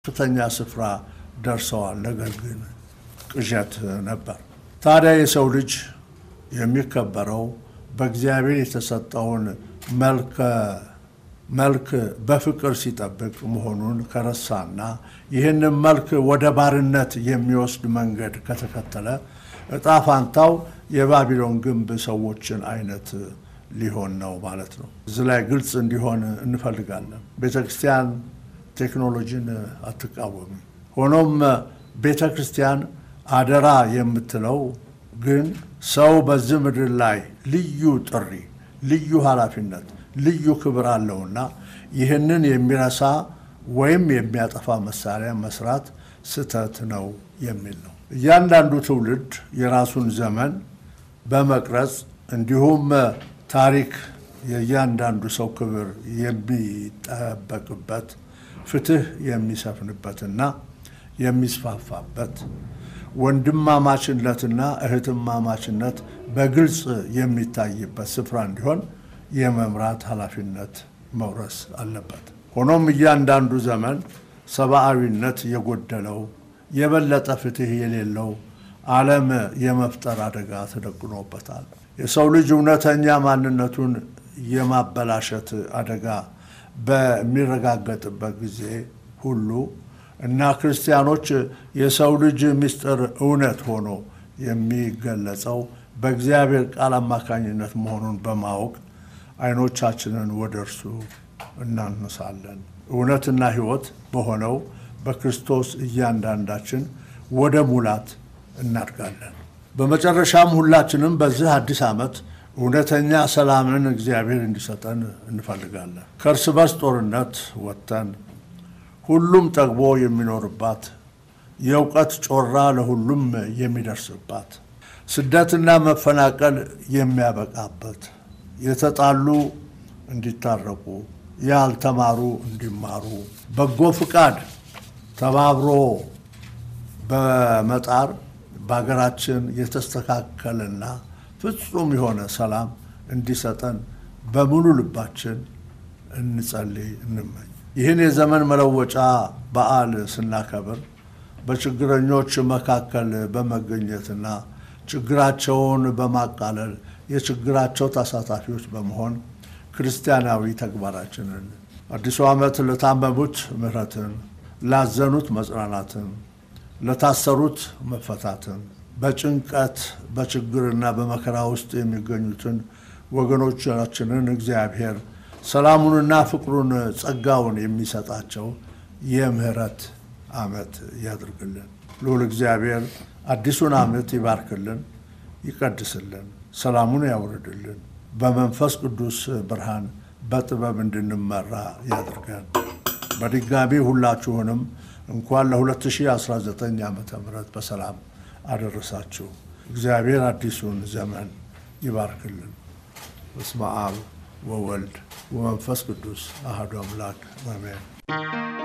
ከፍተኛ ስፍራ ደርሰዋል። ነገር ግን ቅዠት ነበር። ታዲያ የሰው ልጅ የሚከበረው በእግዚአብሔር የተሰጠውን መልክ በፍቅር ሲጠብቅ መሆኑን ከረሳና ይህንን መልክ ወደ ባርነት የሚወስድ መንገድ ከተከተለ እጣ ፋንታው የባቢሎን ግንብ ሰዎችን አይነት ሊሆን ነው ማለት ነው። እዚህ ላይ ግልጽ እንዲሆን እንፈልጋለን። ቤተ ክርስቲያን ቴክኖሎጂን አትቃወምም። ሆኖም ቤተ ክርስቲያን አደራ የምትለው ግን ሰው በዚህ ምድር ላይ ልዩ ጥሪ፣ ልዩ ኃላፊነት፣ ልዩ ክብር አለውና ይህንን የሚረሳ ወይም የሚያጠፋ መሳሪያ መስራት ስህተት ነው የሚል ነው። እያንዳንዱ ትውልድ የራሱን ዘመን በመቅረጽ እንዲሁም ታሪክ የእያንዳንዱ ሰው ክብር የሚጠበቅበት ፍትህ የሚሰፍንበትና የሚስፋፋበት ወንድማማችነትና እህትማማችነት በግልጽ የሚታይበት ስፍራ እንዲሆን የመምራት ኃላፊነት መውረስ አለበት። ሆኖም እያንዳንዱ ዘመን ሰብአዊነት የጎደለው የበለጠ ፍትህ የሌለው ዓለም የመፍጠር አደጋ ተደቅኖበታል። የሰው ልጅ እውነተኛ ማንነቱን የማበላሸት አደጋ በሚረጋገጥበት ጊዜ ሁሉ እና ክርስቲያኖች የሰው ልጅ ምስጢር እውነት ሆኖ የሚገለጸው በእግዚአብሔር ቃል አማካኝነት መሆኑን በማወቅ ዓይኖቻችንን ወደ እርሱ እናነሳለን። እውነትና ሕይወት በሆነው በክርስቶስ እያንዳንዳችን ወደ ሙላት እናድጋለን። በመጨረሻም ሁላችንም በዚህ አዲስ ዓመት እውነተኛ ሰላምን እግዚአብሔር እንዲሰጠን እንፈልጋለን። ከእርስ በርስ ጦርነት ወጥተን ሁሉም ጠግቦ የሚኖርባት የእውቀት ጮራ ለሁሉም የሚደርስባት ስደትና መፈናቀል የሚያበቃበት የተጣሉ እንዲታረቁ፣ ያልተማሩ እንዲማሩ፣ በጎ ፍቃድ ተባብሮ በመጣር በሀገራችን የተስተካከለና ፍጹም የሆነ ሰላም እንዲሰጠን በሙሉ ልባችን እንጸልይ፣ እንመኝ። ይህን የዘመን መለወጫ በዓል ስናከብር በችግረኞች መካከል በመገኘትና ችግራቸውን በማቃለል የችግራቸው ተሳታፊዎች በመሆን ክርስቲያናዊ ተግባራችንን አዲሱ ዓመት ለታመሙት ምሕረትን፣ ላዘኑት መጽናናትን፣ ለታሰሩት መፈታትን፣ በጭንቀት በችግርና በመከራ ውስጥ የሚገኙትን ወገኖቻችንን እግዚአብሔር ሰላሙንና ፍቅሩን ጸጋውን የሚሰጣቸው የምህረት ዓመት ያድርግልን። ልዑል እግዚአብሔር አዲሱን ዓመት ይባርክልን፣ ይቀድስልን፣ ሰላሙን ያውርድልን፣ በመንፈስ ቅዱስ ብርሃን በጥበብ እንድንመራ ያድርገን። በድጋሚ ሁላችሁንም እንኳን ለ2019 ዓ ም በሰላም አደረሳችሁ። እግዚአብሔር አዲሱን ዘመን ይባርክልን። በስመ አብ ወወልድ ወመንፈስ ቅዱስ አሐዱ አምላክ አሜን።